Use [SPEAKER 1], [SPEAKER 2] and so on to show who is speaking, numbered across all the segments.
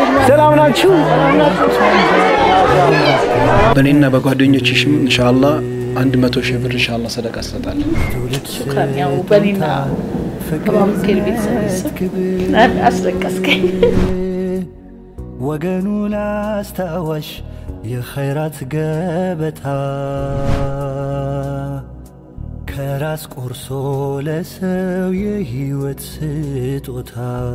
[SPEAKER 1] ሰላም ናችሁ? በእኔና በጓደኞችሽም እንሻላ አንድ መቶ ሺህ ብር እንሻላ ሰደቃ እሰጣለሁ።
[SPEAKER 2] ሹክራን። ያው በኔና በማምስኬል ቤተሰብ አስለቀስከኝ።
[SPEAKER 3] ወገኑን አስታዋሽ የኸይራት ገበታ ከራስ ቆርሶ ለሰው የህይወት ስጦታ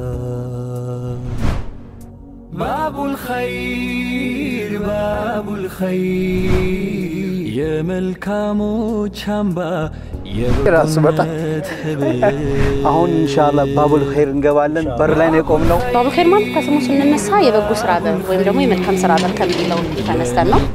[SPEAKER 3] ባቡል ኸይር ባቡል ኸይር የመልካሞች አምባ
[SPEAKER 1] ራሱ በጣም
[SPEAKER 3] የበጎነት ህብር
[SPEAKER 1] አሁን እንሻላ ባቡል ኸይር እንገባለን። በር ላይ ነው የቆምነው።
[SPEAKER 4] ባቡል ኸይር ማለት ከስሙ ስንነሳ የበጎ ስራ በር ወይም ደግሞ የመልካም ስራ በር ከሚለው ተነስተን ነው።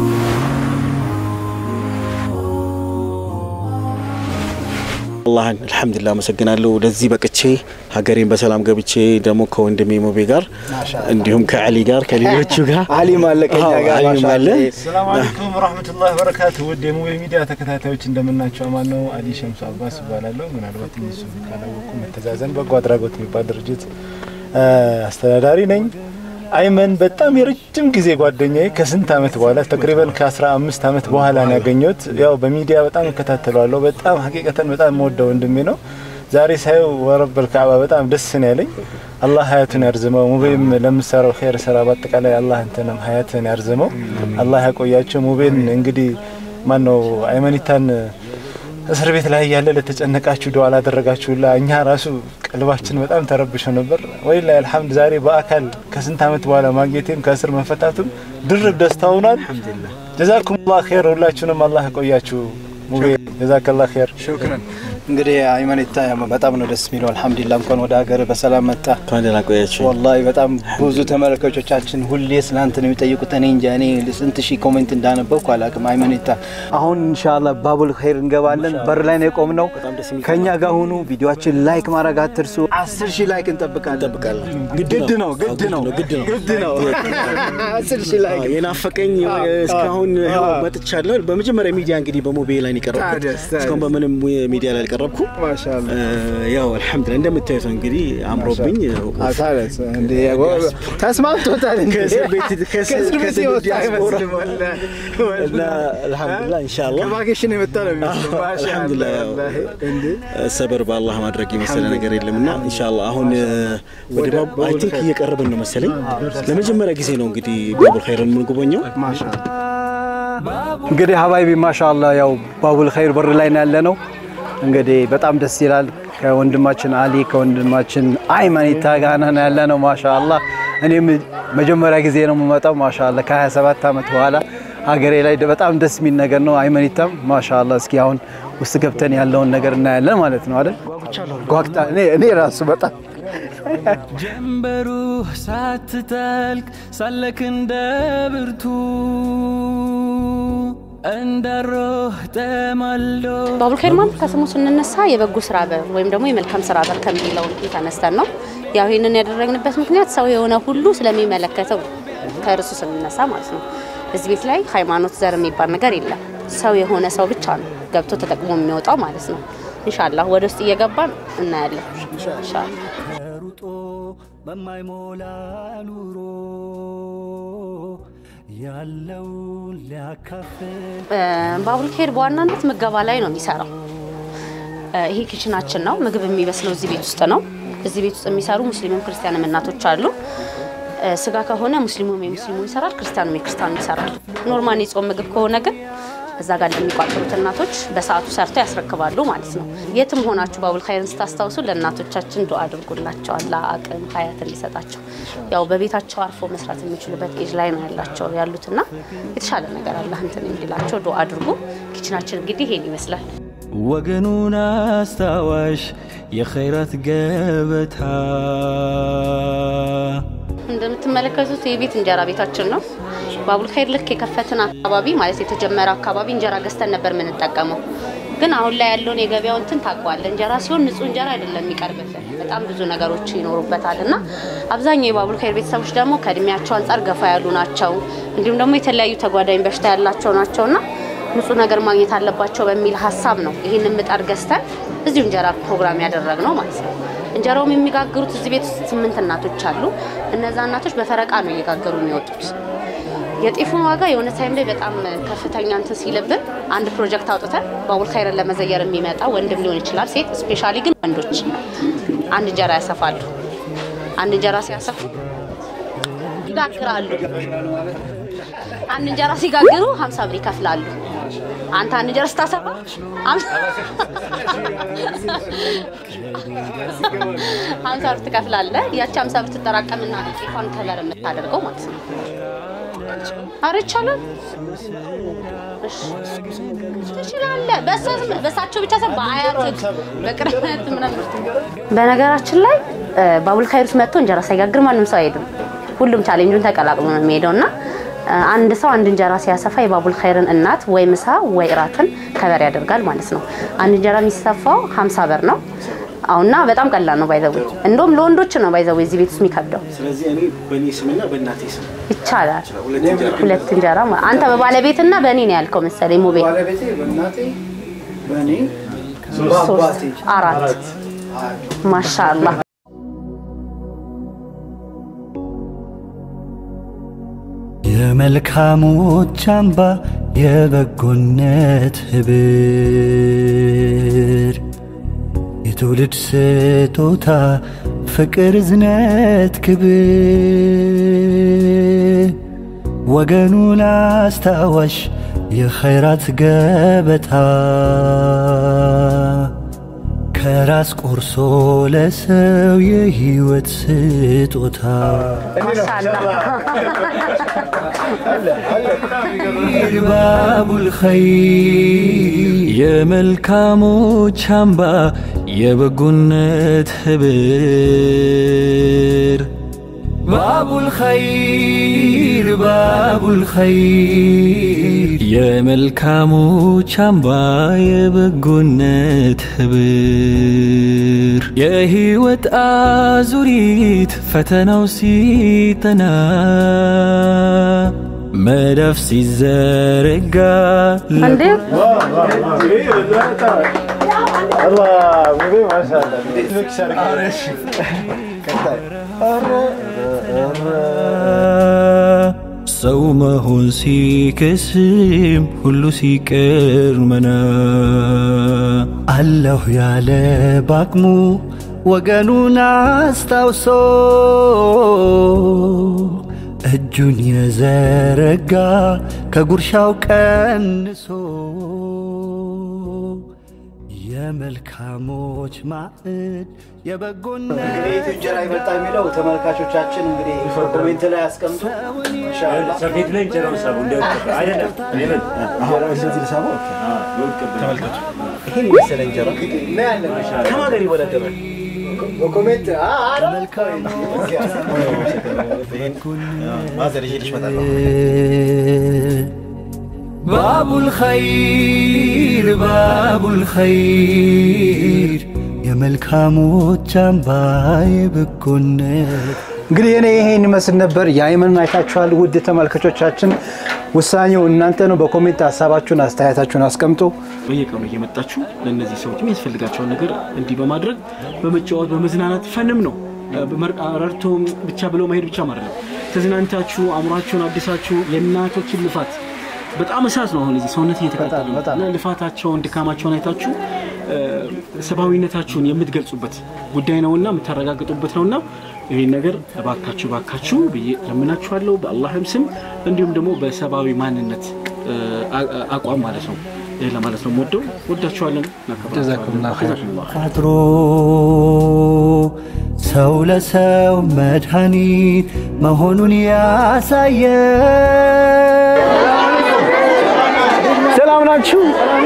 [SPEAKER 5] አላህን አልሐምዱሊላህ አመሰግናለሁ። ለዚህ በቅቼ ሀገሬን በሰላም ገብቼ ደግሞ ከወንድሜ ሞቤ ጋር እንዲሁም ከአሊ ጋር ከሌሎቹ ጋር
[SPEAKER 1] አሊም አለ ከኛ
[SPEAKER 5] አዎ፣
[SPEAKER 1] ጋር
[SPEAKER 5] አሊም
[SPEAKER 1] ማሻአላህ።
[SPEAKER 5] አለ።
[SPEAKER 6] ሰላም አለይኩም ወራህመቱላሂ ወበረካቱ። ውድ የሙቤ ሚዲያ ተከታታዮች እንደምናቸው አማን ነው። አሊ ሸምሱ አባስ እባላለሁ። ምናልባት እነሱ ካላወቁ መተዛዘን በጎ አድራጎት የሚባል ድርጅት አ፣ አስተዳዳሪ ነኝ። አይመን በጣም የረጅም ጊዜ ጓደኛዬ ከስንት አመት በኋላ ተቅሪበን ከ15 አመት በኋላ ነው ያገኘሁት። ያው በሚዲያ በጣም እከታተለዋለሁ። በጣም ሀቂቀተን በጣም የምወደው ወንድሜ ነው። ዛሬ ሳየው ወረበል ካዕባ በጣም ደስ ነው ያለኝ። አላህ ሀያቱን ያርዝመው። ሙቤም ለምሰራው ኸይር ስራ በአጠቃላይ አላህ እንትንም ሀያትን ያርዝመው። አላህ ያቆያቸው። ሙቤን እንግዲህ ማን ነው አይመኒታን እስር ቤት ላይ ያለ ለተጨነቃችሁ ዱዓ ላደረጋችሁላ እኛ ራሱ ቀልባችን በጣም ተረብሾ ነበር። ወይላ አልሐምድ ዛሬ በአካል ከስንት አመት በኋላ ማግኘቴም ከእስር መፈታቱም ድርብ ደስታ ሆኗል። ጀዛኩም ላ ኸይር። ሁላችሁንም አላህ ያቆያችሁ። ሙቤ ጀዛከላ ኸይር።
[SPEAKER 1] ሹክረን። እንግዲህ አይመኒታ በጣም ነው ደስ የሚለው። አልሐምዱሊላህ እንኳን ወደ ሀገር በሰላም መጣ።
[SPEAKER 5] እንኳን ደህና ቆያችሁ።
[SPEAKER 1] ወላሂ በጣም ብዙ ተመልካቾቻችን ሁሌ ስላንተ ነው የሚጠይቁት። እኔ እንጃ እኔ ስንት ሺህ ኮሜንት እንዳነበብኩ አላውቅም። አይመኒታ አሁን ኢንሻአላህ ባቡል ኸይር እንገባለን። በር ላይ ነው የቆምነው። ከኛ ጋር ሁኑ። ቪዲዮአችን ላይክ ማድረግ አትርሱ። አስር ሺህ ላይክ እንጠብቃለን።
[SPEAKER 5] እንጠብቃለን።
[SPEAKER 1] ግድ ነው ግድ ነው
[SPEAKER 5] ግድ ነው።
[SPEAKER 1] ግድ ነው። አስር ሺህ ላይክ
[SPEAKER 5] አዎ፣ የናፈቀኝ እስካሁን ይኸው መጥቻለሁ። በመጀመሪያ ሚዲያ እንግዲህ በሞቤ ላይ ነው የቀረብኩት።
[SPEAKER 1] ታዲያስ፣ ታዲያስ።
[SPEAKER 5] እስካሁን በምንም ሚዲያ ላይ አልቀረብኩም።
[SPEAKER 1] ማሻአላህ
[SPEAKER 5] እ፣ ያው አልሐምዱሊላህ እንደምታዩት ነው እንግዲህ አምሮብኝ
[SPEAKER 1] ታዲያስ እንዴ ተስማምቶታል እንዴ?
[SPEAKER 5] ከእስር ቤት ከእስር
[SPEAKER 1] ከእስር ቤት
[SPEAKER 5] ከእስር
[SPEAKER 1] የወጣ
[SPEAKER 5] ዲያስፖራ
[SPEAKER 1] አይመስልም ወላሂ።
[SPEAKER 5] እና አልሐምዱሊላህ ኢንሻአላህ
[SPEAKER 1] ከቫኬሽን የመጣ ነው የሚመስለው።
[SPEAKER 5] አዎ፣
[SPEAKER 1] ማሻአላህ
[SPEAKER 5] አልሐምዱሊላህ ያው
[SPEAKER 1] ወላሂ። እንዴ
[SPEAKER 5] ሰበር በአላህ ማድረግ የመሰለ ነገር የለምና ኢንሻአላህ አሁን እ፣ ወደ ባብ አይ ቲንክ እየቀረብን ነው መሰለኝ። ለመጀመሪያ ጊዜ ነው እንግዲህ ባቡል ኸይርን የምንጎበኘው።
[SPEAKER 1] እንግዲህ ሀባይቢ ማሻአላ ያው ባቡል ኸይር በር ላይ ነው ያለ ነው። እንግዲህ በጣም ደስ ይላል። ከወንድማችን አሊ ከወንድማችን አይመኒታ ጋር ነው ያለ ነው። ማሻአላ እኔም መጀመሪያ ጊዜ ነው የምመጣው። ማሻአላ ከ27 ዓመት በኋላ ሀገሬ ላይ በጣም ደስ የሚል ነገር ነው። አይመኒታም ማሻአላ። እስኪ አሁን ውስጥ ገብተን ያለውን ነገር እናያለን ማለት ነው አይደል? ጓግታ እኔ እኔ ራሱ በጣም
[SPEAKER 3] ጀንበሩ ሳትጠልቅ ሳለክ እንደ ብርቱ እንዳሮህ ተማልዶ
[SPEAKER 4] ባቡል ኸይር ማለት ከስሙ ስንነሳ የበጎ ስራ በር ወይም ደግሞ የመልካም ስራ በር ከሚለው ተነስተን ነው። ያው ይህንን ያደረግንበት ምክንያት ሰው የሆነ ሁሉ ስለሚመለከተው ከእርሱ ስንነሳ ማለት ነው። እዚህ ቤት ላይ ሃይማኖት፣ ዘር የሚባል ነገር የለም። ሰው የሆነ ሰው ብቻ ነው ገብቶ ተጠቅሞ የሚወጣው ማለት ነው። ኢንሻአላህ ወደ ውስጥ እየገባን እናያለን። ኢንሻአላህ
[SPEAKER 3] ተሩጦ በማይሞላ ኑሮ ያለውን ሊያካፍል
[SPEAKER 4] ባቡል ኸይር በዋናነት ምገባ ላይ ነው የሚሰራው። እ፣ ይሄ ኪችናችን ነው። ምግብ የሚበስለው እዚህ ቤት ውስጥ ነው። እዚህ ቤት ውስጥ የሚሰሩ ሙስሊምም ክርስቲያንም እናቶች አሉ። እ፣ ስጋ ከሆነ ሙስሊሙም የሙስሊሙ ይሰራል፣ ክርስቲያኑም የክርስቲያኑ ይሰራል። ኖርማል የጾም ምግብ ከሆነ ግን እዛ ጋር ለሚቋጠሩት እናቶች በሰዓቱ ሰርተው ያስረክባሉ ማለት ነው። የትም ሆናችሁ ባቡል ኸይርን ስታስታውሱ ለእናቶቻችን ዱዓ አድርጉላቸው፣ አላህ አቅም ሀያት እንዲሰጣቸው። ያው በቤታቸው አርፎ መስራት የሚችሉበት ኤጅ ላይ ነው ያላቸው ያሉትና የተሻለ ነገር አላህ እንትን እንዲላቸው ዱዓ አድርጉ። ኪችናችን እንግዲህ ይሄን ይመስላል።
[SPEAKER 3] ወገኑን አስታዋሽ የኸይራት ገበታ
[SPEAKER 4] እንደምትመለከቱት የቤት እንጀራ ቤታችን ነው። ባቡል ኸይር ልክ የከፈትን አካባቢ ማለት የተጀመረ አካባቢ እንጀራ ገዝተን ነበር የምንጠቀመው። ግን አሁን ላይ ያለውን የገበያውን እንትን ታውቀዋለህ። እንጀራ ሲሆን ንጹህ እንጀራ አይደለም የሚቀርብልን፣ በጣም ብዙ ነገሮች ይኖሩበታል እና አብዛኛው የባቡል ኸይር ቤተሰቦች ደግሞ ከእድሜያቸው አንጻር ገፋ ያሉ ናቸው። እንዲሁም ደግሞ የተለያዩ ተጓዳኝ በሽታ ያላቸው ናቸውና ንጹህ ነገር ማግኘት አለባቸው በሚል ሀሳብ ነው ይህንን ምጣድ ገዝተን እዚሁ እንጀራ ፕሮግራም ያደረግነው ማለት ነው። እንጀራውም የሚጋግሩት እዚህ ቤት ውስጥ ስምንት እናቶች አሉ። እነዛ እናቶች በፈረቃ ነው እየጋገሩ የሚወጡት። የጤፉን ዋጋ የሆነ ታይም ላይ በጣም ከፍተኛ እንትን ሲልብን አንድ ፕሮጀክት አውጥተን ባቡል ኸይርን ለመዘየር የሚመጣ ወንድም ሊሆን ይችላል፣ ሴት ስፔሻሊ ግን ወንዶች አንድ እንጀራ ያሰፋሉ። አንድ እንጀራ ሲያሰፉ ይጋግራሉ። አንድ እንጀራ ሲጋግሩ ሀምሳ ብር ይከፍላሉ። አንተ አንድ እንጀራ ስታሰፋ ሀምሳ ብር ትከፍላለህ። ያቺ ሀምሳ ብር ትጠራቀምና ጤፏን ከለር የምታደርገው ማለት ነው። አረ ይቻላል። እሺ ትችላለህ። በእሳ- በእሳቸው ብቻ ሳይሆን በአያትህ በቅርበት ምናምን። በነገራችን ላይ ባቡል ኸይር ውስጥ መጥቶ እንጀራ ሳይጋግር ማንም ሰው አይሄድም። ሁሉም ቻሌንጁን ተቀላቅሎ ነው የሚሄደው እና አንድ ሰው አንድ እንጀራ ሲያሰፋ የባቡል ኸይርን እናት ወይ ምሳ ወይ እራትን ከበር ያደርጋል ማለት ነው። አንድ እንጀራ የሚሰፋው ሀምሳ ብር ነው። አሁና በጣም ቀላል ነው ባይዘው። እንደውም ለወንዶች ነው ባይዘው እዚህ ቤት ውስጥ የሚከብደው።
[SPEAKER 5] ስለዚህ እኔ በእኔ ስምና በእናቴ ስም
[SPEAKER 4] ይቻላል።
[SPEAKER 5] ሁለት እንጀራ
[SPEAKER 4] ሁለት እንጀራ ማ- አንተ በባለቤትና በእኔ ነው ያልከው መሰለኝ ሙቤ።
[SPEAKER 1] ባለቤቴ በእናቴ በእኔ
[SPEAKER 4] ሶስት አራት ማሻአላህ
[SPEAKER 3] የመልካሞች አምባ የበጎነት ህብር የትውልድ ስጦታ ፍቅር፣ እዝነት፣ ክብር ወገኑን አስታዋሽ የኸይራት ገበታ ከራስ ቆርሶ ለሰው የህይወት ስጦታ ባቡል ኸይር የመልካሞች አምባ የበጎነት ህብር ባቡል ኸይር ባቡል ኸይር የመልካሞች አምባ የበጎነት ህብር የህይወት አዙሪት ፈተናው ሲጠና መዳፍ ሲዘረጋ
[SPEAKER 4] እንዴ
[SPEAKER 6] አላህ ሙቤ ማሻአላ
[SPEAKER 3] ሰው መሆን ሲከስም ሁሉ ሲቀር መና አለሁ ያለ ባቅሙ ወገኑን አስታውሶ እጁን የዘረጋ ከጉርሻው ቀንሶ የመልካሞች ማዕድ የበጎነት
[SPEAKER 1] ከቤቱ እንጀራ ይመጣ የሚለው ተመልካቾቻችን እንግዲህ ኮሜንት ላይ ያስቀምጡ። ኢንሻአላህ
[SPEAKER 7] ሰፌድ ላይ እንጀራው ሳቡ እንዳይወጣ አይደለም አይደለም ተመልከቱ
[SPEAKER 1] ይሄን የመሰለ እንጀራ ምን ያለ ከማን ጋር ይወዳደራል? በኮሜንት አ አ ማዘር ይሄድሽ መጣ
[SPEAKER 3] ባቡል ኸይር ባቡል ኸይር የመልካሞች አምባ የበጎነት
[SPEAKER 1] እንግዲህ እኔ ይሄን ይመስል ነበር። የአይመንን አይታችኋል። ውድ ተመልካቾቻችን ውሳኔው እናንተ ነው። በኮሜንት ሀሳባችሁን አስተያየታችሁን አስቀምጡ።
[SPEAKER 5] በየቀኑ እየመጣችሁ ለእነዚህ ሰዎች የሚያስፈልጋቸውን ነገር እንዲህ በማድረግ በመጫወት በመዝናናት ፈንም ነው በመር- ረድቶ ብቻ ብለው መሄድ ብቻ ማለት ነው። ተዝናንታችሁ አእምሯችሁን አዲሳችሁ የእናቶችን ልፋት በጣም እሳት ነው። አሁን እዚህ ሰውነት እየተቃጠለ ነው
[SPEAKER 1] በጣም።
[SPEAKER 5] እና ልፋታቸውን ድካማቸውን አይታችሁ እ፣ ሰብአዊነታችሁን የምትገልጹበት ጉዳይ ነውና የምታረጋግጡበት ነውና ይህን ነገር እባካችሁ እባካችሁ ብዬ ለምናችኋለሁ በአላህም ስም እንዲሁም ደግሞ በሰብአዊ ማንነት እ፣ አ- አ- አቋም ማለት ነው። ይህ ለማለት ነው። ወደው ወዳችኋለን።
[SPEAKER 1] ጀዛኩሙላህ ኸይር።
[SPEAKER 3] ቋጥሮ ሰው ለሰው መድኃኒት መሆኑን ያሳየ
[SPEAKER 1] ሰላም ናችሁ?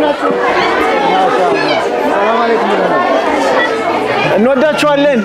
[SPEAKER 1] ሰላም አለይኩም ብለናል። እንወዳችኋለን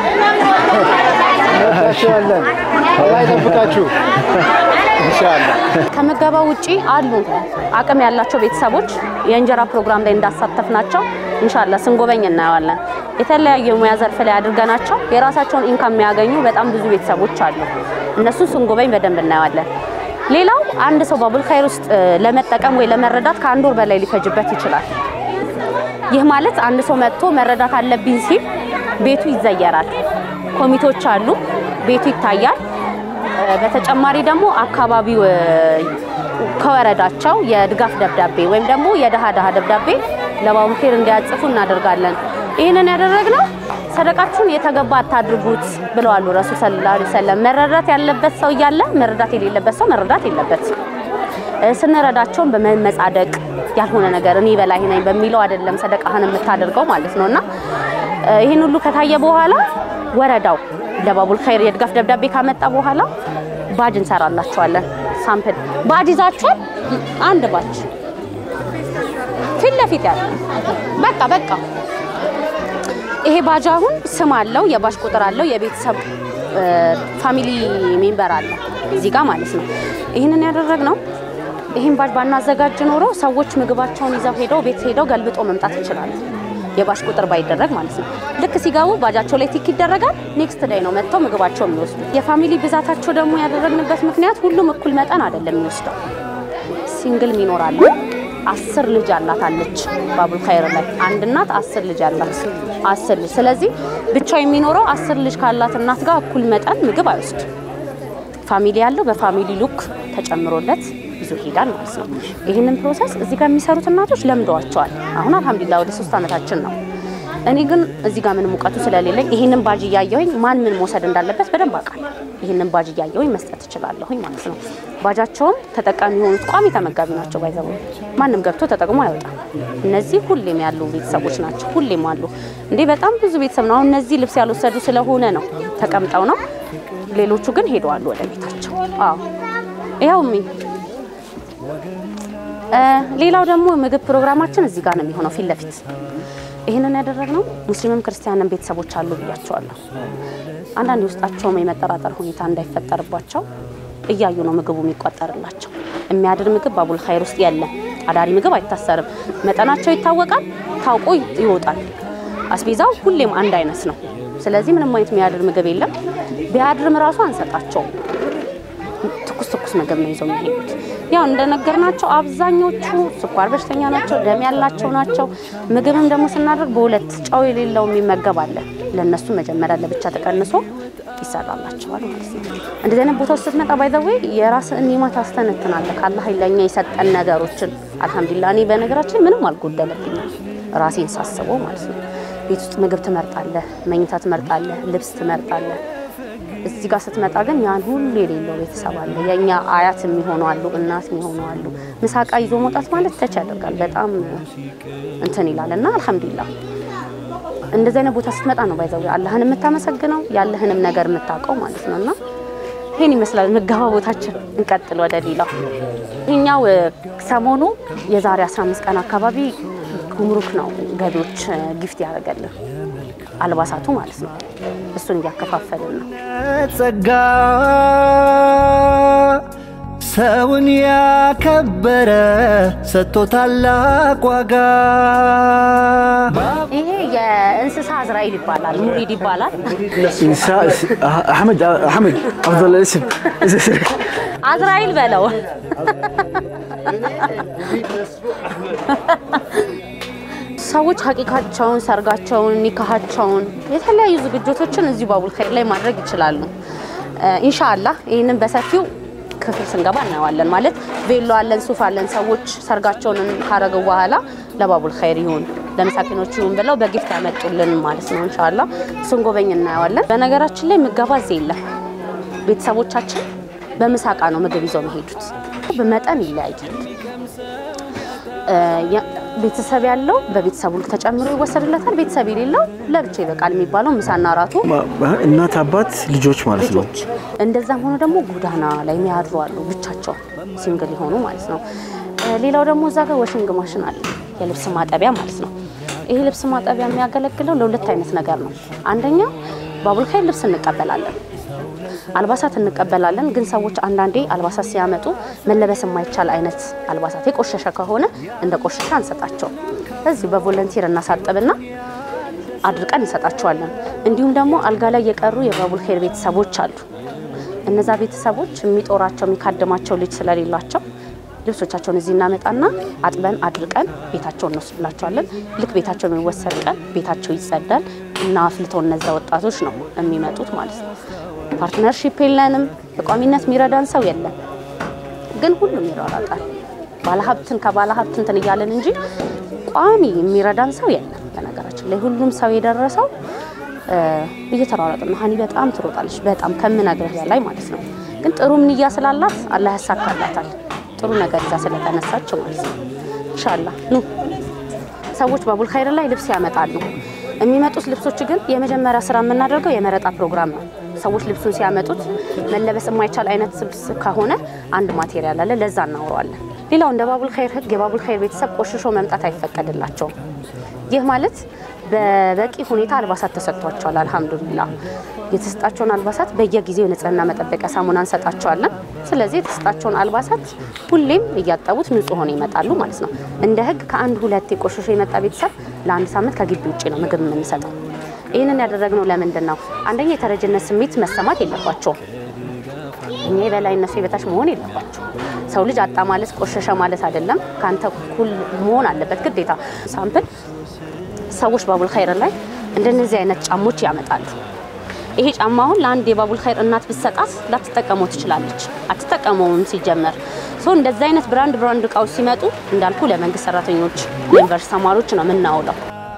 [SPEAKER 1] እንወዳችኋለን። አላህ ይጠብቃችሁ ኢንሻአላህ።
[SPEAKER 4] ከምገባ ውጪ አሉ አቅም ያላቸው ቤተሰቦች የእንጀራ ፕሮግራም ላይ እንዳሳተፍናቸው ኢንሻአላህ ስንጎበኝ እናየዋለን። የተለያዩ የሙያ ዘርፍ ላይ አድርገናቸው የራሳቸውን ኢንካም የሚያገኙ በጣም ብዙ ቤተሰቦች አሉ። እነሱን ስንጎበኝ በደንብ እናየዋለን። ሌላው አንድ ሰው ባቡል ኸይር ውስጥ እ፣ ለመጠቀም ወይ ለመረዳት ከአንድ ወር በላይ ሊፈጅበት ይችላል። ይህ ማለት አንድ ሰው መጥቶ መረዳት አለብኝ ሲል ቤቱ ይዘየራል። ኮሚቴዎች አሉ፣ ቤቱ ይታያል። እ፣ በተጨማሪ ደግሞ አካባቢው እ፣ ከወረዳቸው የድጋፍ ደብዳቤ ወይም ደግሞ የደሃ ደሃ ደብዳቤ ለባቡል ኸይር እንዲያጽፉ እናደርጋለን። ይህንን ያደረግነው ሰደቃችሁን የተገባ አታድርጉት ብለዋሉ ረሱል ሰለላሁ ዐለይሂ ወሰለም። መረዳት ያለበት ሰው እያለ መረዳት የሌለበት ሰው መረዳት የለበት። እ፣ ስንረዳቸውን በመመጻደቅ ያልሆነ ነገር እኔ በላይ ነኝ በሚለው አይደለም ሰደቃህን የምታደርገው ማለት ነው እና እ፣ ይህን ሁሉ ከታየ በኋላ ወረዳው ለባቡል ኸይር የድጋፍ ደብዳቤ ካመጣ በኋላ ባጅ እንሰራላቸዋለን። ሳምፕል ባጅ ይዛችኋል? አንድ ባጅ ፊት ለፊት ያለ በቃ በቃ ይሄ ባጅ አሁን ስም አለው፣ የባጅ ቁጥር አለው፣ የቤተሰብ እ፣ ፋሚሊ ሜምበር አለ እዚህ ጋር ማለት ነው። ይህንን ያደረግነው ይህን ባጅ ባናዘጋጅ ኖሮ ሰዎች ምግባቸውን ይዘው ሄደው ቤት ሄደው ገልብጦ መምጣት ይችላሉ። የባጅ ቁጥር ባይደረግ ማለት ነው። ልክ ሲገቡ ባጃቸው ላይ ቲክ ይደረጋል። ኔክስት ዳይ ነው መጥተው ምግባቸው የሚወስዱት። የፋሚሊ ብዛታቸው ደግሞ ያደረግንበት ምክንያት ሁሉም እኩል መጠን አይደለም የሚወስደው ሲንግል ይኖራሉ። አስር ልጅ አላት አለች ባቡል ኸይር ላይ አንድ እናት አስር ልጅ አላት አስር ልጅ ስለዚህ ብቻው የሚኖረው አስር ልጅ ካላት እናት ጋር እኩል መጠን ምግብ አይወስድ ፋሚሊ ያለው በፋሚሊ ሉክ ተጨምሮለት ይዞ ይሄዳል ማለት ነው ይህንን ፕሮሰስ እዚህ ጋር የሚሰሩት እናቶች ለምደዋቸዋል አሁን አልহামዱሊላህ ወደ ሶስት ዓመታችን ነው እኔ ግን እዚህ ጋር ምንም እውቀቱ ስለሌለኝ ይህንን ባጅ እያየሁኝ ማን ምን መውሰድ እንዳለበት በደንብ አውቃለሁ ይህንን ባጅ እያየሁኝ መስጠት እችላለሁኝ ማለት ነው ባጃቸውም ተጠቃሚ የሆኑት ቋሚ ተመጋቢ ናቸው ባይዘው ማንም ገብቶ ተጠቅሞ አይወጣም እነዚህ ሁሌም ያሉ ቤተሰቦች ናቸው ሁሌም አሉ እንዴ በጣም ብዙ ቤተሰብ ነው አሁን እነዚህ ልብስ ያልወሰዱ ስለሆነ ነው ተቀምጠው ነው ሌሎቹ ግን ሄደዋል ወደ ቤታቸው አዎ ይኸው ሚ ሌላው ደግሞ ምግብ ፕሮግራማችን እዚህ ጋር ነው የሚሆነው ፊት ለፊት ይህንን ያደረግነው ሙስሊምም ክርስቲያንም ቤተሰቦች አሉ ብያቸዋለሁ አንዳንድ የውስጣቸውም የመጠራጠር ሁኔታ እንዳይፈጠርባቸው እያዩ ነው ምግቡ የሚቆጠርላቸው የሚያድር ምግብ ባቡል ኸይር ውስጥ የለም አዳሪ ምግብ አይታሰርም መጠናቸው ይታወቃል ታውቆ ይወጣል አስቤዛው ሁሌም አንድ አይነት ነው ስለዚህ ምንም አይነት የሚያድር ምግብ የለም ቢያድርም ራሱ አንሰጣቸውም ትኩስ ትኩስ ምግብ ነው ይዘው የሚሄዱት ያው እንደነገርናቸው አብዛኞቹ ስኳር በሽተኛ ናቸው፣ ደም ያላቸው ናቸው። ምግብም ደግሞ ስናደርግ በሁለት ጨው የሌለው የሚመገብ አለ። ለእነሱ መጀመሪያ ለብቻ ተቀንሶ ይሰራላቸዋል ማለት ነው። እንደዚህ አይነት ቦታ ውስጥ ስትመጣ ባይዘዌ የራስን ኒማ ታስተነትናለህ። ካላህ ለእኛ የሰጠን ነገሮችን አልሐምዱሊላህ። እኔ በነገራችን ምንም አልጎደለብኝም ራሴን ሳስበው ማለት ነው። ቤት ውስጥ ምግብ ትመርጣለህ፣ መኝታ ትመርጣለህ፣ ልብስ ትመርጣለህ። እዚህ ጋር ስትመጣ ግን ያን ሁሉ የሌለው ቤተሰብ አለ። የእኛ አያት የሚሆኑ አሉ፣ እናት የሚሆኑ አሉ። ምሳቃ ይዞ መውጣት ማለት ተች ያደርጋል። በጣም እንትን ይላል እና አልሐምዱሊላህ እንደዚህ አይነት ቦታ ስትመጣ ነው ባይዘው አላህን የምታመሰግነው ያለህንም ነገር የምታውቀው ማለት ነው። እና ይህን ይመስላል ምገባ ቦታችን። እንቀጥል ወደ ሌላው። ይህኛው ሰሞኑ የዛሬ 15 ቀን አካባቢ ጉምሩክ ነው ገቢዎች ጊፍት ያደረገልን አልባሳቱ ማለት ነው። እሱን እያከፋፈልን ነው።
[SPEAKER 3] ጸጋ ሰውን ያከበረ ሰጥቶ ታላቅ ዋጋ
[SPEAKER 4] ይሄ የእንስሳ አዝራኤል ይባላል፣ ሙሪድ ይባላል።
[SPEAKER 5] إنساء أحمد أحمد أفضل اسم
[SPEAKER 4] አዝራኤል በለው። ሰዎች ሀቂቃቸውን፣ ሰርጋቸውን፣ ኒካሃቸውን የተለያዩ ዝግጅቶችን እዚሁ ባቡል ኸይር ላይ ማድረግ ይችላሉ። ኢንሻአላህ ይህንን በሰፊው ክፍል ስንገባ እናየዋለን። ማለት ቬሎ አለን፣ ሱፍ አለን። ሰዎች ሰርጋቸውን ካረጉ በኋላ ለባቡል ኸይር ይሁን ለምሳኪኖች ይሁን ብለው በጊፍት ያመጡልን ማለት ነው። ኢንሻአላህ እሱን ጎበኝ እናየዋለን። በነገራችን ላይ ምገባ እዚህ የለም። ቤተሰቦቻችን በምሳቃ ነው ምግብ ይዘው የሚሄዱት። በመጠን ይለያያል። ቤተሰብ ያለው በቤተሰቡ ልክ ተጨምሮ ይወሰድለታል። ቤተሰብ የሌለው ለብቻ ይበቃል የሚባለው ምሳና እራቱ
[SPEAKER 5] እናት አባት ልጆች ማለት ነው።
[SPEAKER 4] ልጆች እንደዛም ሆኖ ደግሞ ጎዳና ላይ የሚያድሩ አሉ ብቻቸውን ሲንግል የሆኑ ማለት ነው። ሌላው ደግሞ እዛ ጋር ወሽንግ ማሽን አለ የልብስ ማጠቢያ ማለት ነው። ይሄ ልብስ ማጠቢያ የሚያገለግለው ለሁለት አይነት ነገር ነው። አንደኛ ባቡል ኸይር ልብስ እንቀበላለን፣ አልባሳት እንቀበላለን። ግን ሰዎች አንዳንዴ አልባሳት ሲያመጡ መለበስ የማይቻል አይነት አልባሳት የቆሸሸ ከሆነ እንደ ቆሸሸ አንሰጣቸው። እዚሁ በቮለንቲር እናሳጥብና አድርቀን እንሰጣቸዋለን። እንዲሁም ደግሞ አልጋ ላይ የቀሩ የባቡል ኸይር ቤተሰቦች አሉ። እነዛ ቤተሰቦች የሚጦራቸው የሚካድማቸው ልጅ ስለሌላቸው ልብሶቻቸውን እዚህ እናመጣና አጥበን አድርቀን ቤታቸው እንወስድላቸዋለን። ልክ ቤታቸው የሚወሰድ ቀን ቤታቸው ይጸዳል። እና አፍልተው እነዛ ወጣቶች ነው የሚመጡት ማለት ነው። ፓርትነርሺፕ የለንም። በቋሚነት የሚረዳን ሰው የለም። ግን ሁሉም ይሯሯጣል። ባለሀብትን ከባለሀብት እንትን እያለን እንጂ ቋሚ የሚረዳን ሰው የለም። በነገራችን ላይ ሁሉም ሰው የደረሰው እ፣ እየተሯሯጠ ነው። ሀኒ በጣም ትሮጣለች፣ በጣም ከምነግርህ በላይ ማለት ነው። ግን ጥሩ ንያ ስላላት አላህ ያሳካላታል። ጥሩ ነገር ይዛ ስለተነሳች ማለት ነው። ኢንሻላህ ኑ ሰዎች ባቡል ኸይር ላይ ልብስ ያመጣሉ። የሚመጡት ልብሶች ግን የመጀመሪያ ስራ የምናደርገው የመረጣ ፕሮግራም ነው። ሰዎች ልብሱን ሲያመጡት መለበስ የማይቻል አይነት ልብስ ከሆነ አንድ ማቴሪያል አለ፣ ለዛ እናውረዋለን። ሌላው እንደ ባቡል ኸይር ህግ የባቡል ኸይር ቤተሰብ ቆሽሾ መምጣት አይፈቀድላቸውም። ይህ ማለት በበቂ ሁኔታ አልባሳት ተሰጥቷቸዋል። አልሐምዱሊላህ የተሰጣቸውን አልባሳት በየጊዜው የንጽህና መጠበቂያ ሳሙና እንሰጣቸዋለን። ስለዚህ የተሰጣቸውን አልባሳት ሁሌም እያጠቡት ንጹህ ሆነው ይመጣሉ ማለት ነው። እንደ ህግ ከአንድ ሁለት የቆሸሾ የመጣ ቤተሰብ ለአንድ ሳምንት ከግቢ ውጭ ነው ምግብ የምንሰጠው። ይህንን ያደረግነው ለምንድን ነው? አንደኛ የተረጅነት ስሜት መሰማት የለባቸውም። እኛ የበላይ እነሱ የበታች መሆን የለባቸው። ሰው ልጅ አጣ ማለት ቆሸሸ ማለት አይደለም። ከአንተ እኩል መሆን አለበት ግዴታ። ሳምፕል ሰዎች ባቡል ኸይር ላይ እንደነዚህ አይነት ጫሞች ያመጣሉ። ይሄ ጫማ አሁን ለአንድ የባቡል ኸይር እናት ብትሰጣት ላትጠቀመው ትችላለች። አትጠቀመውም ሲጀመር። ሶ እንደዚህ አይነት ብራንድ ብራንድ እቃዎች ሲመጡ እንዳልኩ ለመንግስት ሰራተኞች፣ ለዩኒቨርሲቲ ተማሪዎች ነው የምናውለው።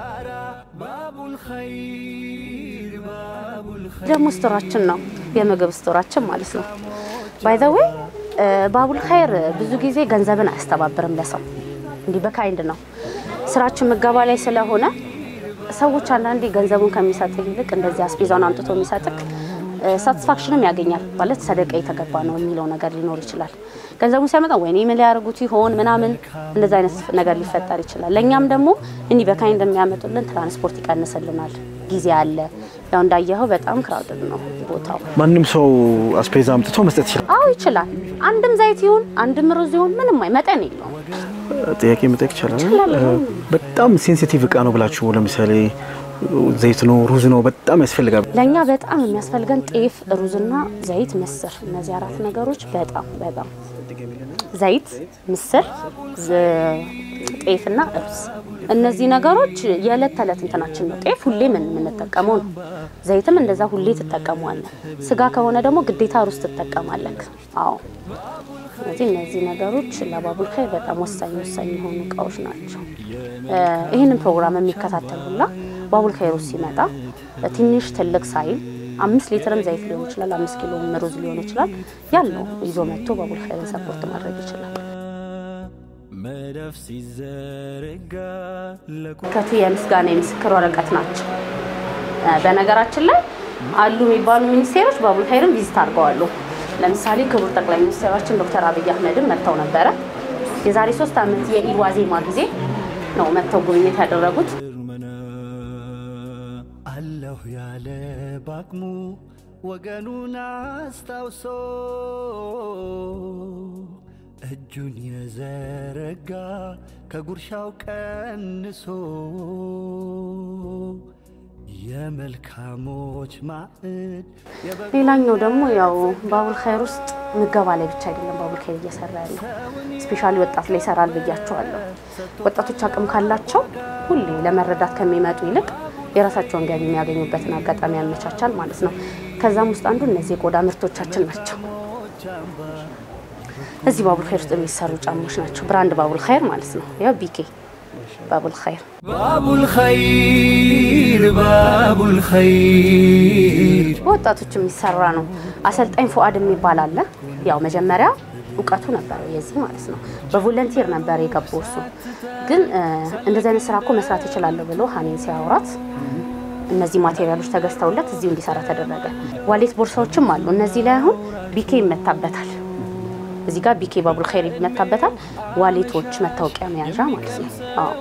[SPEAKER 4] ደግሞ ስቶራችን ነው የምግብ ስቶራችን ማለት ነው። ባይ ዘ ዌይ ባቡል ኸይር ብዙ ጊዜ ገንዘብን አያስተባብርም ለሰው እንዲህ በካይንድ ነው። ስራችን ምገባ ላይ ስለሆነ ሰዎች አንዳንዴ ገንዘቡን ከሚሰጥ ይልቅ እንደዚህ አስቤዛውን አምጥቶ የሚሰጥክ ሳቲስፋክሽንም ያገኛል ማለት ሰደቃ የተገባ ነው የሚለው ነገር ሊኖር ይችላል። ገንዘቡን ሲያመጣ ወይኔ ምን ሊያደርጉት ይሆን ምናምን እንደዚህ አይነት ነገር ሊፈጠር ይችላል። ለእኛም ደግሞ እንዲህ በካይንድ የሚያመጡልን ትራንስፖርት ይቀንስልናል። ጊዜ አለ። ያው እንዳየኸው በጣም ክራውድድ ነው ቦታው።
[SPEAKER 5] ማንም ሰው አስፔዛ አምጥቶ መስጠት ይችላል።
[SPEAKER 4] አዎ ይችላል። አንድም ዘይት ይሁን አንድም ሩዝ ይሁን ምንም አይ መጠን የለውም።
[SPEAKER 5] ጥያቄ መጠየቅ ይቻላል።
[SPEAKER 4] ይችላል።
[SPEAKER 5] በጣም ሴንሲቲቭ እቃ ነው ብላችሁ ለምሳሌ ዘይት ነው ሩዝ ነው በጣም ያስፈልጋል።
[SPEAKER 4] ለእኛ በጣም የሚያስፈልገን ጤፍ፣ ሩዝና ዘይት፣ ምስር እነዚህ አራት ነገሮች በጣም በጣም ዘይት፣ ምስር፣ ዝ- ጤፍና ሩዝ እነዚህ ነገሮች የዕለት ተዕለት እንትናችን ነው። ጤፍ ሁሌ ምን የምንጠቀመው ነው። ዘይትም እንደዛ ሁሌ ትጠቀመዋለህ። ስጋ ከሆነ ደግሞ ግዴታ ሩዝ ትጠቀማለህ። አዎ ስለዚህ እነዚህ ነገሮች ለባቡል ኸይር በጣም ወሳኝ ወሳኝ የሆኑ እቃዎች ናቸው። እ ይህንን ፕሮግራም የሚከታተሉላ ባቡል ኸይር ውስጥ ሲመጣ ትንሽ ትልቅ ሳይል አምስት ሊትርም ዘይት ሊሆን ይችላል፣ አምስት ኪሎም ሩዝ ሊሆን ይችላል። ያለው ይዞ መጥቶ ባቡል ኸይርን ሰፖርት ማድረግ ይችላል።
[SPEAKER 3] መዳፍ ሲዘረጋ
[SPEAKER 4] ከቱ የምስጋና የምስክር ወረቀት ናቸው። እ በነገራችን ላይ አሉ የሚባሉ ሚኒስቴሮች ባቡል ኸይርን ቪዚት አድርገዋሉ። ለምሳሌ ክቡር ጠቅላይ ሚኒስትራችን ዶክተር አብይ አህመድም መጥተው ነበረ። የዛሬ ሶስት ዓመት የኢድ ዋዜማ ጊዜ ነው መጥተው ጉብኝት ያደረጉት።
[SPEAKER 3] መና አለሁ ያለ ባቅሙ ወገኑን አስታውሶ እጁን የዘረጋ ከጉርሻው ቀንሶ የመልካሞች ማዕድ
[SPEAKER 4] ሌላኛው ደግሞ ያው ባቡል ኸይር ውስጥ ምገባ ላይ ብቻ አይደለም ባቡል ኸይር እየሰራ ያለው ስፔሻሊ ወጣት ላይ ይሰራል ብያቸዋለሁ። ወጣቶች አቅም ካላቸው ሁሌ ለመረዳት ከሚመጡ ይልቅ የራሳቸውን ገቢ የሚያገኙበትን አጋጣሚ ያመቻቻል ማለት ነው። ከዛም ውስጥ አንዱ እነዚህ የቆዳ ምርቶቻችን ናቸው። እዚህ ባቡል ኸይር ውስጥ የሚሰሩ ጫማዎች ናቸው። ብራንድ ባቡል ኸይር ማለት ነው። ያው ቢኬ ባቡል ኸይር
[SPEAKER 3] ባቡል ኸይር ባቡል ኸይር
[SPEAKER 4] በወጣቶች የሚሰራ ነው። አሰልጣኝ ፉአድ የሚባል አለ። ያው መጀመሪያ እውቀቱ ነበረው የዚህ ማለት ነው። በቮለንቲር ነበር የገባው እሱ። ግን እ እንደዚህ አይነት ስራ እኮ መስራት እችላለሁ ብሎ ሀኔን ሲያወራት እነዚህ ማቴሪያሎች ተገዝተውለት እዚሁ እንዲሰራ ተደረገ። ዋሌት ቦርሳዎችም አሉ። እነዚህ ላይ አሁን ቢኬ ይመታበታል። እዚህ ጋር ቢኬ ባቡል ኸይር ይመታበታል። ዋሌቶች፣ መታወቂያ መያዣ ማለት ነው። አዎ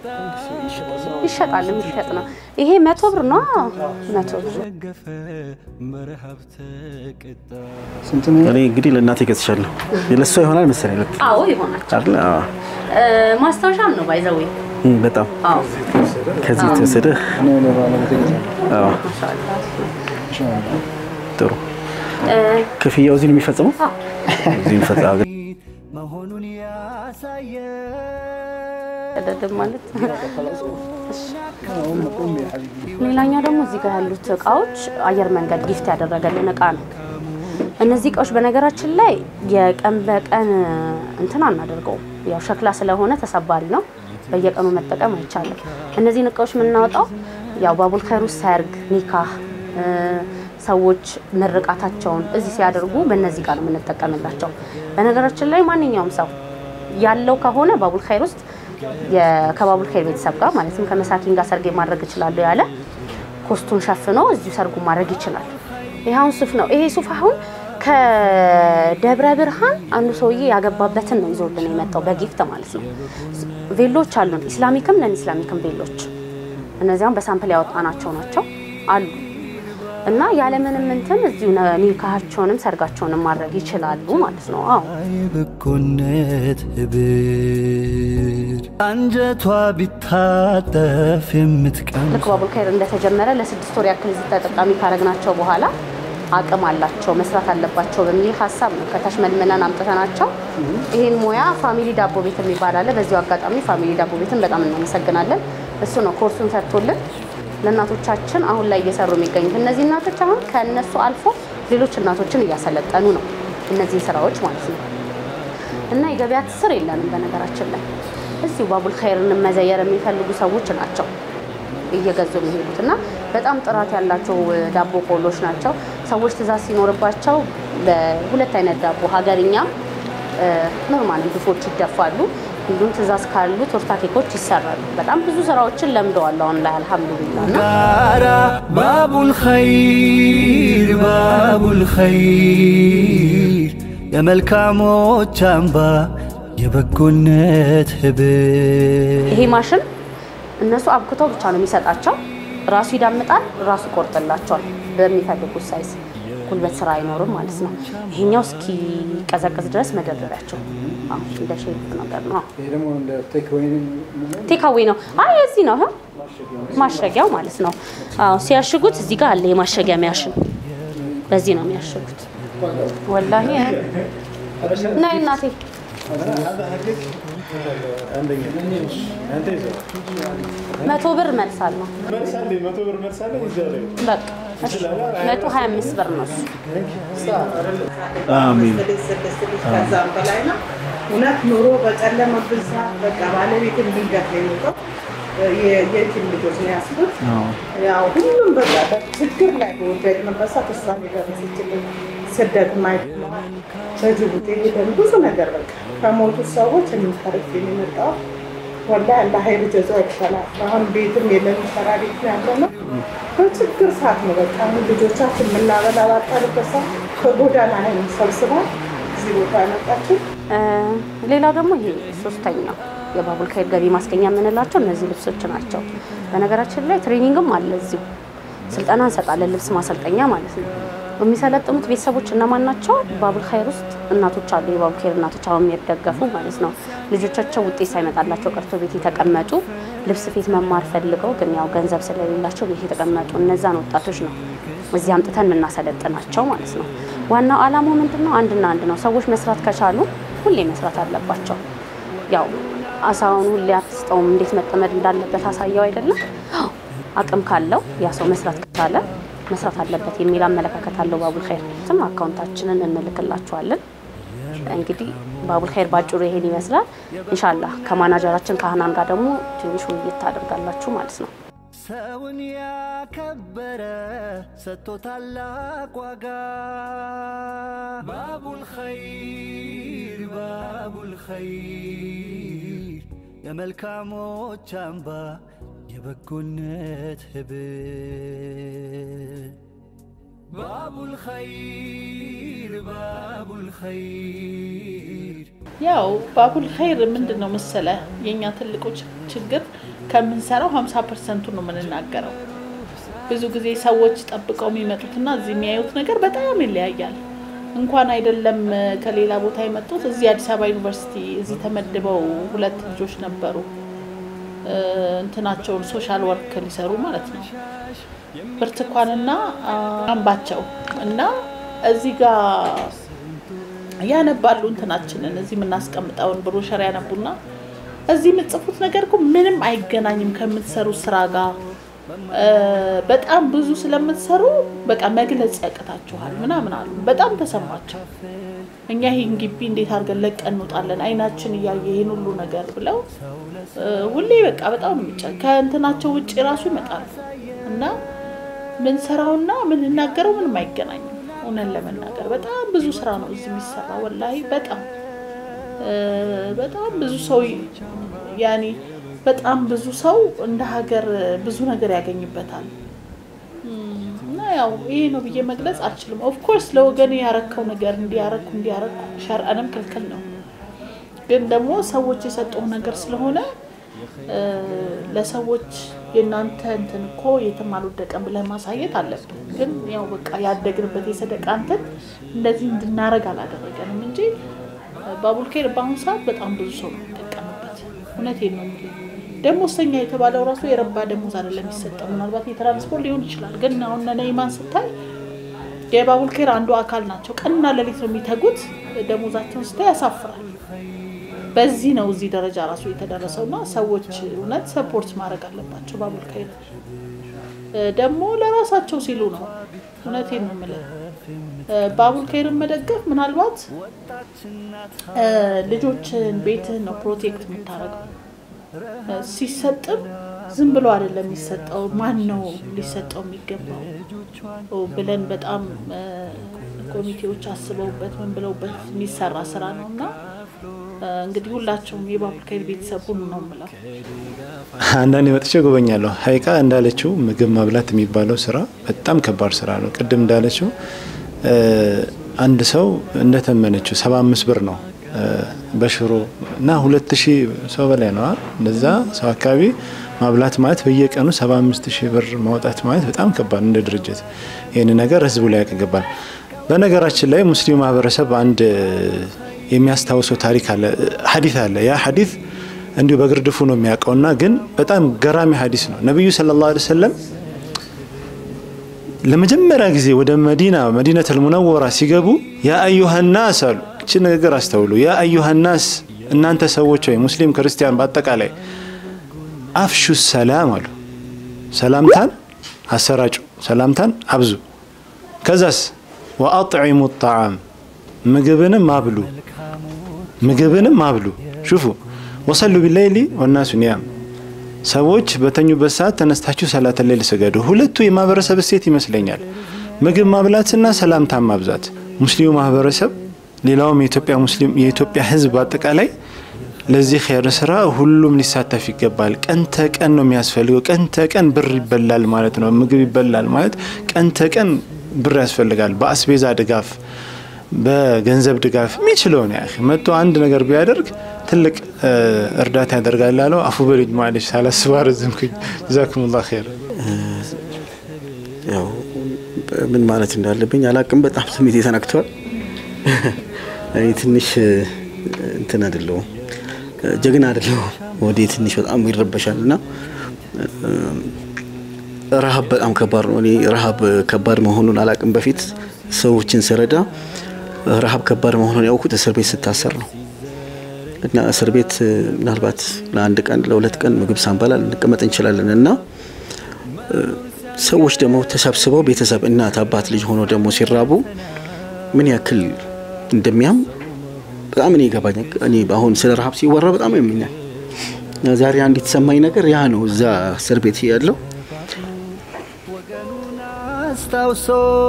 [SPEAKER 4] ይሸጣል። የሚሸጥ ነው። ይሄ መቶ ብር ነው። አዎ፣ መቶ ብር
[SPEAKER 3] ደገፈ መርሃብ ተቀጣ
[SPEAKER 1] ስንት ነው?
[SPEAKER 5] እኔ እንግዲህ ለእናቴ ገዝቻለሁ። ለእሷ ይሆናል መሰለኝ ልክ
[SPEAKER 4] አዎ ይሆናል።
[SPEAKER 5] አይደል? አዎ።
[SPEAKER 4] እ ማስታወሻም ነው ባይዘዌ
[SPEAKER 5] እም፣ በጣም
[SPEAKER 4] አዎ
[SPEAKER 5] ከዚህ የተወሰደ
[SPEAKER 1] እኔ ለባለቤቴ ገዛለሁ።
[SPEAKER 5] አዎ፣ ጥሩ
[SPEAKER 4] እ
[SPEAKER 5] ክፍያው እዚህ ነው የሚፈጽመው። እዚህ የሚፈጽመው
[SPEAKER 3] መሆኑን ያሳየ
[SPEAKER 4] ቀደድም ማለት ሌላኛው ደግሞ እዚህ ጋር ያሉት እቃዎች አየር መንገድ ጊፍት ያደረገልን እቃ ነው። እነዚህ እቃዎች በነገራችን ላይ የቀን በቀን እንትን አናደርገውም። ያው ሸክላ ስለሆነ ተሰባሪ ነው፣ በየቀኑ መጠቀም አይቻልም። እነዚህን እቃዎች የምናወጣው ያው ባቡል ኸይር ውስጥ ሰርግ፣ ኒካህ እ፣ ሰዎች ምርቃታቸውን እዚህ ሲያደርጉ በእነዚህ እቃ ነው የምንጠቀምላቸው። በነገራችን ላይ ማንኛውም ሰው ያለው ከሆነ ባቡል ኸይር ውስጥ የ- ከባቡል ኸይር ቤተሰብ ጋር ማለትም ከመሳኪን ጋር ሰርጌ ማድረግ እችላለሁ ያለ ኮስቱን ሸፍኖ እዚሁ ሰርጉ ማድረግ ይችላል። ይህ አሁን ሱፍ ነው። ይሄ ሱፍ አሁን ከደብረ ብርሃን አንዱ ሰውዬ ያገባበትን ነው ይዞልን የመጣው በጊፍት ማለት ነው። ቬሎች አሉን፣ ኢስላሚክም ነን ኢስላሚክም ቬሎች። እነዚያም በሳምፕል ያወጣናቸው ናቸው አሉ እና ያለምንም እንትን እዚሁ ነ- ኒካሃቸውንም ሰርጋቸውንም ማድረግ ይችላሉ ማለት ነው። አዎ
[SPEAKER 3] የበጎነት ህብር አንጀቷ ቢታጠፍ የምትቀምስ
[SPEAKER 4] ልክ ባቡል ኸይር እንደተጀመረ ለስድስት ወር ያክል እዚህ ተጠቃሚ ካረግናቸው በኋላ አቅም አላቸው መስራት አለባቸው በሚል ሀሳብ ነው ከታች መልምለን አምጥተናቸው ይህን ሙያ ፋሚሊ ዳቦ ቤት የሚባል አለ። በዚሁ አጋጣሚ ፋሚሊ ዳቦ ቤትን በጣም እናመሰግናለን። እሱ ነው ኮርሱን ሰጥቶልን ለእናቶቻችን አሁን ላይ እየሰሩ የሚገኙት። እነዚህ እናቶች አሁን ከእነሱ አልፎ ሌሎች እናቶችን እያሰለጠኑ ነው እነዚህን ስራዎች ማለት ነው። እና የገበያ ትስር የለንም በነገራችን ላይ እዚሁ ባቡል ኸይርን መዘየር የሚፈልጉ ሰዎች ናቸው እየገዙ የሚሄዱት እና በጣም ጥራት ያላቸው ዳቦ ቆሎች ናቸው። ሰዎች ትእዛዝ ሲኖርባቸው በሁለት አይነት ዳቦ ሀገርኛም ኖርማል ድፎች ይደፋሉ። እንዲሁም ትእዛዝ ካሉ ቶርታ ኬኮች ይሰራሉ። በጣም ብዙ ስራዎችን ለምደዋል አሁን ላይ አልሐምዱሊላ እና
[SPEAKER 3] ጋራ ባቡል ኸይር ባቡል ኸይር የመልካሞች አምባ የበጎነት ህብር
[SPEAKER 4] ይሄ ማሽን እነሱ አብክተው ብቻ ነው የሚሰጣቸው። ራሱ ይዳምጣል፣ ራሱ ይቆርጥላቸዋል በሚፈልጉት ሳይዝ። ጉልበት ስራ አይኖርም ማለት ነው። ይሄኛው እስኪ ቀዘቅዝ ድረስ መደርደሪያቸው አዎ፣ እንደ ሼልፍ ነገር ነው።
[SPEAKER 1] ይሄ ደግሞ እንደ ቴክ ወይ
[SPEAKER 4] ቴካዌ ነው። አይ እዚህ ነው ይኸው ማሸጊያው ማለት ነው። አዎ ሲያሽጉት እዚህ ጋር አለ የማሸጊያ ሚያሽን፣ በዚህ ነው የሚያሽጉት። ወላሂ ናይ እናቴ መቶ ብር መልሳለሁ። በቃ እሺ፣ መቶ ሀያ አምስት ብር ነው እሱ።
[SPEAKER 5] አሚን
[SPEAKER 8] ከዛም በላይ ነው። እውነት ኑሮ በጨለመብን ሰዓት በቃ ባለቤት እንዲገፍ የሚወጣው የየቲም ልጆች ነው ያስቡት። ያው ሁሉም በቃ ችግር ላይ በወደቅንበት ሰዓት እሷን የደረሰችልን ስደት ማየት ነው። በጅቡቲ ሄደን ብዙ ነገር በቃ ከሞቱት ሰዎች የሚተርፍ የሚመጣው ወላሂ አላህ ሀይል ጀዛ ይባላል። አሁን ቤትም የለን ሰራ ቤት ነው ያለ ነው። በችግር ሰዓት ነው በቃ አሁን ልጆቻችን የምናበላ ባጣንበት ሰዓት ከጎዳና ላይ ሰብስባ እዚህ ቦታ ያመጣችን
[SPEAKER 4] እ፣ ሌላው ደግሞ ይሄ ሶስተኛው የባቡል ኸይር ገቢ ማስገኛ የምንላቸው እነዚህ ልብሶች ናቸው። በነገራችን ላይ ትሬኒንግም አለ እዚሁ ስልጠና እንሰጣለን፣ ልብስ ማሰልጠኛ ማለት ነው። የሚሰለጥኑት ቤተሰቦች እነማን ናቸው? ባቡል ኸይር ውስጥ እናቶች አሉ፣ የባቡል ኸይር እናቶች አሁን የሚደገፉ ማለት ነው። ልጆቻቸው ውጤት ሳይመጣላቸው ቀርቶ ቤት የተቀመጡ ልብስ ፊት መማር ፈልገው ግን ያው ገንዘብ ስለሌላቸው ቤት የተቀመጡ እነዛን ወጣቶች ነው እዚህ አምጥተን የምናሰለጥናቸው ማለት ነው። ዋናው ዓላማው ምንድን ነው? አንድና አንድ ነው። ሰዎች መስራት ከቻሉ ሁሌ መስራት አለባቸው። ያው አሳውን ሁሌ አትስጠውም፣ እንዴት መጠመድ እንዳለበት አሳየው አይደለም። አዎ፣ አቅም ካለው ያ ሰው መስራት ከቻለ መስራት አለበት የሚል አመለካከት አለው ባቡል ኸይር። ስም አካውንታችንን እንልክላችኋለን። እንግዲህ ባቡል ኸይር ባጭሩ ይሄን ይመስላል። ኢንሻላህ ከማናጀራችን ከሀናን ጋር ደግሞ ትንሽ ውይይት ታደርጋላችሁ ማለት ነው።
[SPEAKER 3] ሰውን ያከበረ ሰጥቶ ታላቅ ዋጋ ባቡል ኸይር ባቡል ኸይር የመልካሞች አምባ የበጎነት ህብር ባቡል ኸይር ባቡል ኸይር
[SPEAKER 2] ያው ባቡል ኸይር ምንድን ነው መሰለ የእኛ ትልቁ ች- ችግር ከምንሰራው ሀምሳ ፐርሰንቱን ነው የምንናገረው። ብዙ ጊዜ ሰዎች ጠብቀው የሚመጡትና እዚህ የሚያዩት ነገር በጣም ይለያያል። እንኳን አይደለም እ፣ ከሌላ ቦታ የመጡት እዚህ አዲስ አበባ ዩኒቨርሲቲ እዚህ ተመድበው ሁለት ልጆች ነበሩ እ፣ እንትናቸውን ሶሻል ወርክ ሊሰሩ ማለት ነው ብርቱካንና አ፣ አምባቸው እና እዚህ ጋር ያነባሉ እንትናችንን እዚህ የምናስቀምጠውን ብሮሸር ያነቡና እዚህ የምትጽፉት ነገር እኮ ምንም አይገናኝም ከምትሰሩት ስራ ጋር እ፣ በጣም ብዙ ስለምትሰሩ በቃ መግለጽ ያቅታችኋል ምናምን አሉ። በጣም ተሰማቸው። እኛ ይህን ግቢ እንዴት አድርገን ለቀን እንወጣለን አይናችን እያየ ይህን ሁሉ ነገር ብለው እ፣ ሁሌ በቃ በጣም ነው የሚጫ ከእንትናቸው ውጭ ራሱ ይመጣሉ እና ምንሰራውና ምንናገረው ምንም አይገናኝም። እውነን ለመናገር በጣም ብዙ ስራ ነው እዚህ የሚሰራ ወላሂ በጣም እ፣ በጣም ብዙ ሰው ያኔ በጣም ብዙ ሰው እንደ ሀገር ብዙ ነገር ያገኝበታል እም፣ እና ያው ይሄ ነው ብዬ መግለጽ አልችልም። ኦፍኮርስ ለወገን ያረከው ነገር እንዲያረኩ እንዲያረኩ ሸርዐንም ክልክል ነው፣ ግን ደግሞ ሰዎች የሰጠው ነገር ስለሆነ እ፣ ለሰዎች የእናንተ እንትን እኮ የትም አልወደቀም ብለህ ማሳየት አለብን። ግን ያው በቃ ያደግንበት የሰደቃ እንትን እንደዚህ እንድናረግ አላደረገንም እንጂ ባቡልኬር በአሁኑ ሰዓት በጣም ብዙ ሰው ነው የሚጠቀምበት። እውነቴን ነው የምልህ። ደሞዝተኛ የተባለው ራሱ የረባ ደሞዝ አይደለም የሚሰጠው። ምናልባት የትራንስፖርት ሊሆን ይችላል። ግን አሁን እነ ነይማን ስታይ የባቡልኬር አንዱ አካል ናቸው። ቀንና ሌሊት ነው የሚተጉት። ደሞዛቸውን ስታይ ያሳፍራል። በዚህ ነው እዚህ ደረጃ ራሱ የተደረሰው እና ሰዎች እውነት ሰፖርት ማድረግ አለባቸው። ባቡልኬር ደግሞ ለራሳቸው ሲሉ ነው። እውነቴን ነው የምልህ። ባቡልኬርን መደገፍ ምናልባት እ፣ ልጆችን ቤትህን ነው ፕሮቴክት የምታደርገው። እ፣ ሲሰጥም ዝም ብሎ አይደለም የሚሰጠው። ማን ነው ሊሰጠው የሚገባው ኦ፣ ብለን በጣም እ፣ ኮሚቴዎች አስበውበት ምን ብለውበት የሚሰራ ስራ ነው እና እ፣ እንግዲህ ሁላቸውም የባቡልኬር ቤተሰብ ሁኑ ነው የምለው።
[SPEAKER 6] አንዳንዴ መጥቼ ጎበኛለሁ። ሀይቃ እንዳለችው ምግብ ማብላት የሚባለው ስራ በጣም ከባድ ስራ ነው። ቅድም እንዳለችው እ፣ አንድ ሰው እንደተመነችው ሰባ አምስት ብር ነው እ፣ በሽሮ እና ሁለት ሺህ ሰው በላይ ነው አይደል? እንደዛ ሰው አካባቢ ማብላት ማለት በየቀኑ ሰባ አምስት ሺህ ብር ማውጣት ማለት በጣም ከባድ ነው። እንደ ድርጅት ይህን ነገር ህዝቡ ላይ ያቀገባል። በነገራችን ላይ ሙስሊም ማህበረሰብ አንድ የሚያስታውሰው ታሪክ አለ፣ ሀዲት አለ። ያ ሀዲት እንዲሁ በግርድፉ ነው የሚያውቀውና ግን በጣም ገራሚ ሀዲስ ነው። ነቢዩ ሰለላሁ ዐለይሂ ወሰለም ለመጀመሪያ ጊዜ ወደ መዲና መዲነቱል ሙነወራ ሲገቡ ያ አዩሃናስ አሉ። እቺ ንግግር አስተውሉ። ያ አዩሃናስ እናንተ ሰዎች ወይ ሙስሊም ክርስቲያን በአጠቃላይ አፍሹ ሰላም አሉ። ሰላምታን አሰራጩ፣ ሰላምታን አብዙ። ከዛስ ወአጥዒሙ ጣዓም ምግብንም አብሉ፣ ምግብንም አብሉ። ሹፉ ወሰሉ ቢለይሊ ወናሱ ኒያም ሰዎች በተኙበት ሰዓት ተነስታችሁ ሰላተ ሌል ስገዱ። ሁለቱ የማህበረሰብ እሴት ይመስለኛል፣ ምግብ ማብላትና ሰላምታን ማብዛት። ሙስሊሙ ማህበረሰብ ሌላውም የኢትዮጵያ ሙስሊም የኢትዮጵያ ሕዝብ በአጠቃላይ ለዚህ ኸይር ስራ ሁሉም ሊሳተፍ ይገባል። ቀን ተቀን ነው የሚያስፈልገው። ቀን ተቀን ብር ይበላል ማለት ነው። ምግብ ይበላል ማለት ቀን ተቀን ብር ያስፈልጋል። በአስቤዛ ድጋፍ፣ በገንዘብ ድጋፍ የሚችለውን ያ መጥቶ አንድ ነገር ቢያደርግ ትልቅ እ፣ እርዳታ ያደርጋል ላለው አፉ በልጅ ማለች ሳላስብ አረዘምኩኝ። ጀዛኩሙላህ ኸይር።
[SPEAKER 9] ያው ምን ማለት እንዳለብኝ አላቅም። በጣም ስሜት ተነክቷል። እኔ ትንሽ እንትን አይደለሁም ጀግና አይደለሁም። ወደ ትንሽ በጣም ይረበሻል እና ረሀብ በጣም ከባድ ነው። እኔ ረሀብ ከባድ መሆኑን አላቅም። በፊት ሰዎችን ስረዳ ረሀብ ከባድ መሆኑን ያውኩት እስር ቤት ስታሰር ነው እና እስር ቤት ምናልባት ለአንድ ቀን ለሁለት ቀን ምግብ ሳንበላ ልንቀመጥ እንችላለን እና ሰዎች ደግሞ ተሰብስበው ቤተሰብ እናት፣ አባት፣ ልጅ ሆኖ ደግሞ ሲራቡ ምን ያክል እንደሚያም በጣም እኔ ይገባኛል። እኔ አሁን ስለ ረሀብ ሲወራ በጣም ያመኛል። እና ዛሬ አንድ የተሰማኝ ነገር ያ ነው። እዛ እስር ቤት ያለው
[SPEAKER 3] አስታውሶ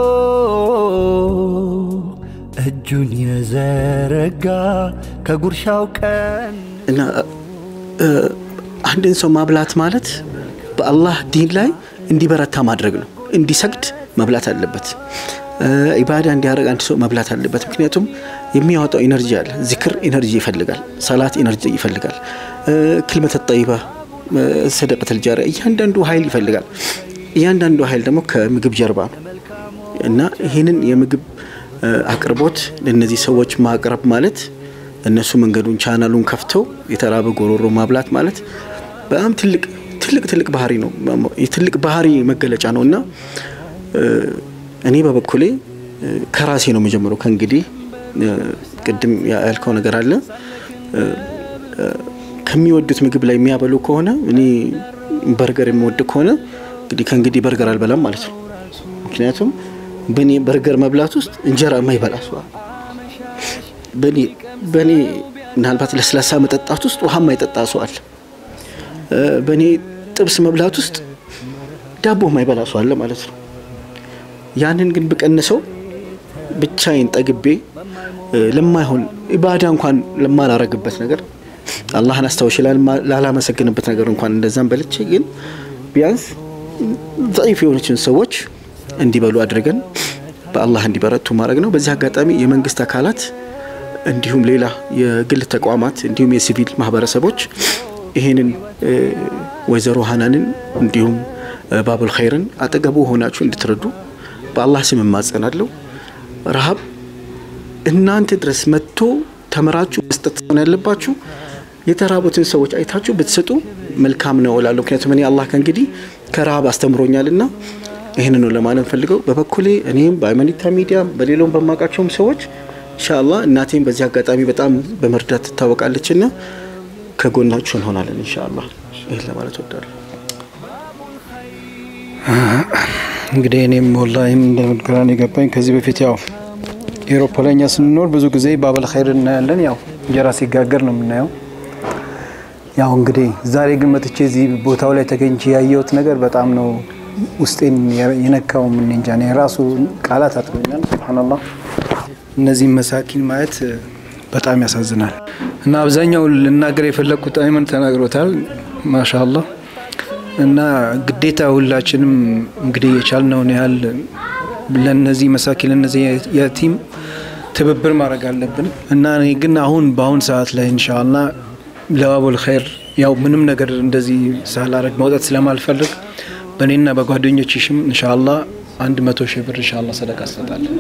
[SPEAKER 3] እጁን የዘረጋ ከጉርሻው ቀን
[SPEAKER 9] እና እ፣ አንድን ሰው ማብላት ማለት በአላህ ዲን ላይ እንዲበረታ ማድረግ ነው። እንዲሰግድ መብላት አለበት። እ፣ ኢባዳ እንዲያደርግ አንድ ሰው መብላት አለበት። ምክንያቱም የሚያወጣው ኢነርጂ አለ። ዚክር ኢነርጂ ይፈልጋል። ሰላት ኢነርጂ ይፈልጋል። እ፣ ክልመተ ጠይባ፣ እ፣ ሰደቀተል ጃሪያ እያንዳንዱ ኃይል ይፈልጋል። እያንዳንዱ ኃይል ደግሞ ከምግብ ጀርባ ነው እና ይህንን የምግብ እ፣ አቅርቦት ለእነዚህ ሰዎች ማቅረብ ማለት እነሱ መንገዱን ቻናሉን ከፍተው የተራበ ጎሮሮ ማብላት ማለት በጣም ትልቅ ትልቅ ትልቅ ባህሪ ነው። የትልቅ ባህሪ መገለጫ ነው እና እ፣ እኔ በበኩሌ እ፣ ከራሴ ነው የምጀምረው። ከእንግዲህ እ፣ ቅድም ያልከው ነገር አለ እ፣ እ፣ ከሚወዱት ምግብ ላይ የሚያበሉ ከሆነ እኔ በርገር የምወድ ከሆነ እንግዲህ ከእንግዲህ በርገር አልበላም ማለት ነው። ምክንያቱም በእኔ በርገር መብላት ውስጥ እንጀራ የማይበላ ሰው አለ። በእኔ በእኔ ምናልባት ለስላሳ መጠጣት ውስጥ ውሃ የማይጠጣ ሰው አለ። እ፣ በእኔ ጥብስ መብላት ውስጥ ዳቦ የማይበላ ሰው አለ ማለት ነው። ያንን ግን ብቀንሰው ብቻዬን ጠግቤ እ፣ ለማይሆን ኢባዳ እንኳን ለማላረግበት ነገር አላህን አስታውሽ ላልማ- ላላመሰግንበት ነገር እንኳን እንደዛም በልቼ ግን ቢያንስ ضعيف የሆነችን ሰዎች እንዲበሉ አድርገን በአላህ እንዲበረቱ ማድረግ ነው። በዚህ አጋጣሚ የመንግስት አካላት እንዲሁም ሌላ የግል ተቋማት እንዲሁም የሲቪል ማህበረሰቦች ይህንን እ፣ ወይዘሮ ሀናንን እንዲሁም እ፣ ባቡል ኸይርን አጠገቡ ሆናችሁ እንድትረዱ በአላህ ስም እማጸናለሁ። ረሃብ እናንተ ድረስ መጥቶ ተምራችሁ መስጠት ሆነ ያለባችሁ የተራቡትን ሰዎች አይታችሁ ብትሰጡ መልካም ነው እላለሁ። ምክንያቱም እኔ አላህ ከእንግዲህ ከረሃብ አስተምሮኛልና ይህን ነው ለማለት ፈልገው። በበኩሌ እኔም በአይመኒታ ሚዲያ በሌላውም በማውቃቸውም ሰዎች ኢንሻአላህ እናቴም በዚህ አጋጣሚ በጣም በመርዳት ትታወቃለችና ከጎናችሁ እንሆናለን ኢንሻአላህ። ይህን ለማለት ወዳለሁ።
[SPEAKER 1] እንግዲህ እኔም ወላሂም እንደምትግራን የገባኝ ከዚህ በፊት ያው ኤሮፓ ላይ እኛ ስንኖር ብዙ ጊዜ ባበል ኸይር እናያለን። ያው እንጀራ ሲጋገር ነው የምናየው። ያው እንግዲህ ዛሬ ግን መጥቼ እዚህ ቦታው ላይ ተገኝቼ ያየሁት ነገር በጣም ነው ውስጤን የነካው። ምን እንጃ እኔ ራሱ ቃላት አጥሮኛል። ሱብሃነላህ እነዚህ መሳኪን ማየት በጣም ያሳዝናል። እና አብዛኛው ልናገር የፈለግኩት አይመን ተናግሮታል። ማሻአላህ እና ግዴታ ሁላችንም እንግዲህ የቻልነውን ያህል ለነዚህ መሳኪን ለነዚህ የቲም ትብብር ማድረግ አለብን እና እኔ ግን አሁን በአሁን ሰዓት ላይ እንሻላ ለባቡል ኸይር ያው ምንም ነገር እንደዚህ ሳላረግ መውጣት ስለማልፈልግ በእኔና በጓደኞች ሽም እንሻላ አንድ መቶ ሺህ ብር እንሻላ ሰደቃ እሰጣለሁ።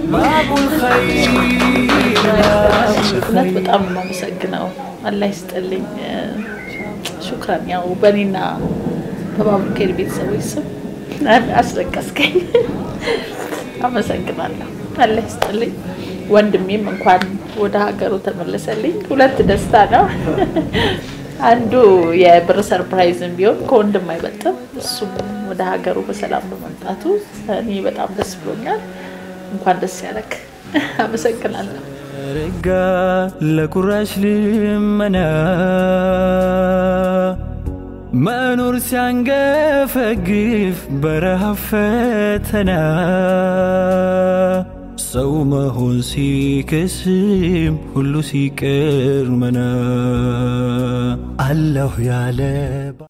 [SPEAKER 2] እውነት በጣም ነው የማመሰግነው። አላህ ይስጥልኝ። ሹክራን። ያው በእኔና በባቡል ኸይር ቤተሰቦች ስም አስለቀስከኝ። አመሰግናለሁ። አላህ ይስጥልኝ። ወንድሜም እንኳን ወደ ሀገሩ ተመለሰልኝ። ሁለት ደስታ ነው። አንዱ የብር ሰርፕራይዝም ቢሆን ከወንድም አይበልጥም። እሱም ወደ ሀገሩ በሰላም በመምጣቱ እኔ በጣም ደስ ብሎኛል። እንኳን ደስ ያለክ። አመሰግናለሁ።
[SPEAKER 3] ረጋ ለቁራሽ ልመና መኖር ሲያንገፈግፍ በረሃብ ፈተና ሰው መሆን ሲከስም ሁሉ ሲቀር መና አለሁ ያለ